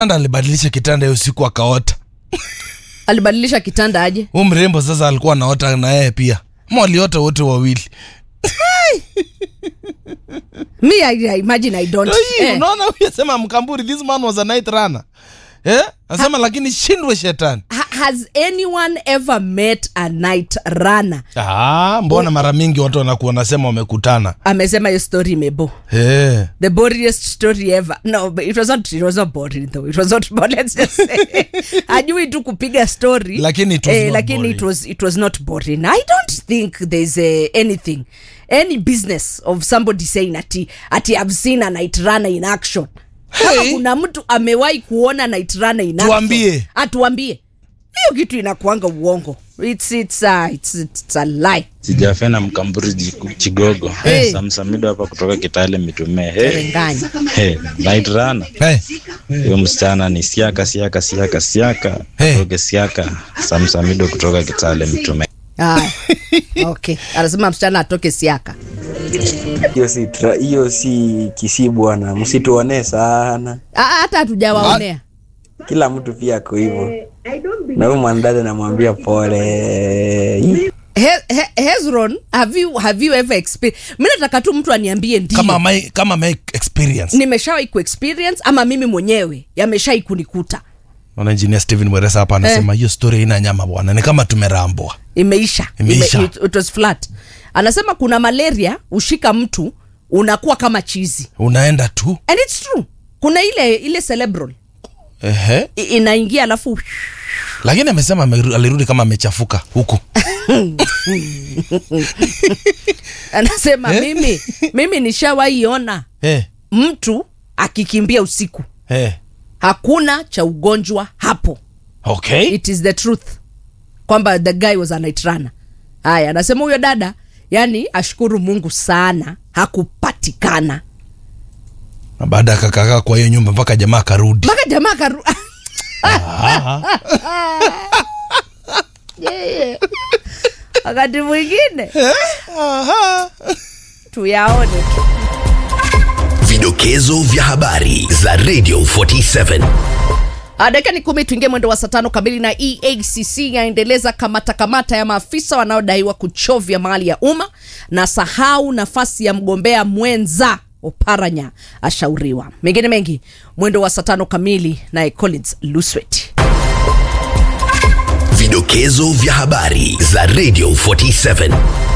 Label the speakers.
Speaker 1: anda alibadilisha kitanda hiyo siku akaota
Speaker 2: alibadilisha kitanda aje
Speaker 1: huu mrembo sasa alikuwa anaota na yeye pia ma waliota wote wawili
Speaker 2: me I, I imagine i don't
Speaker 1: Ai,
Speaker 2: eh.
Speaker 1: unaona huyu asema mkamburi this man was a night runner eh? asema lakini shindwe shetani
Speaker 2: Ha- has anyone ever met a night runner
Speaker 1: ah, mbona mara mingi watu wanakuwa wanasema wamekutana
Speaker 2: amesema hiyo story imebo
Speaker 1: eh.
Speaker 2: the boringest story ever no but it was not it was not boring though it was not boring let's just say ajui tu kupiga story
Speaker 1: Lakini it was not
Speaker 2: lakini
Speaker 1: boring.
Speaker 2: it was it was not boring i don't think there's uh, anything any business of somebody saying ati ati i've seen a night runner in action kama
Speaker 1: Hey.
Speaker 2: kuna mtu amewahi kuona night runner in action
Speaker 1: Tuambie.
Speaker 2: atuambie hiyo kitu inakuanga uongo it's it's uh, it's, it's a lie
Speaker 3: sijafena mkamburi jiku- chigogo
Speaker 2: Hey.
Speaker 3: samsamido hapa kutoka kitale mitumee hey.
Speaker 2: Renganya.
Speaker 3: hey. night runner
Speaker 1: hey.
Speaker 3: huyo msichana ni siaka siaka siaka siaka
Speaker 1: Hey.
Speaker 3: toke siaka samsamido kutoka kitale mitumee
Speaker 2: Haya. okay anasema msichana atoke siaka
Speaker 4: hiyo si tra- hiyo si kisi bwana msituonee sana
Speaker 2: Ah, hata hatujawaonea
Speaker 4: kila mtu pia ako hivyo na huyu mwanadada namwambia pole
Speaker 2: He- He- hezron have you, have you ever experienced mi nataka tu mtu aniambie ndio
Speaker 1: kama my, kama my experience
Speaker 2: nimeshawai kuexperience ama mimi mwenyewe yameshai kunikuta
Speaker 1: Naona engineer Steven Mweresa hapa anasema hiyo story ina nyama bwana ni kama tumerambwa
Speaker 2: imeisha,
Speaker 1: Imeisha.
Speaker 2: Ime, it, it was flat anasema kuna malaria ushika mtu unakuwa kama chizi
Speaker 1: unaenda tu
Speaker 2: and its true kuna ile ile cerebral
Speaker 1: ehe
Speaker 2: i- inaingia alafu
Speaker 1: lakini amesema ameru- alirudi kama amechafuka huku
Speaker 2: anasema
Speaker 1: Eh?
Speaker 2: mimi mimi nishawaiona
Speaker 1: eh,
Speaker 2: mtu akikimbia usiku
Speaker 1: eh.
Speaker 2: hakuna cha ugonjwa hapo
Speaker 1: okay
Speaker 2: it is the truth kwamba the guy was a night runner haya anasema huyo dada yani ashukuru mungu sana hakupatikana
Speaker 1: na baada akakakaa kwa hiyo nyumba mpaka jamaa akarudi
Speaker 2: mpaka jamaa karu Yeah. wakati mwingine tuyaone tu
Speaker 5: Vidokezo vya habari za Radio 47.
Speaker 2: Ah, dakika ni kumi tuingie mwendo wa saa tano kamili na eacc yaendeleza kamata kamata ya maafisa wanaodaiwa kuchovya mali ya umma na sahau nafasi ya mgombea mwenza oparanya ashauriwa mengine mengi mwendo wa saa tano kamili naye collins luswet
Speaker 5: Vidokezo vya habari za Radio 47.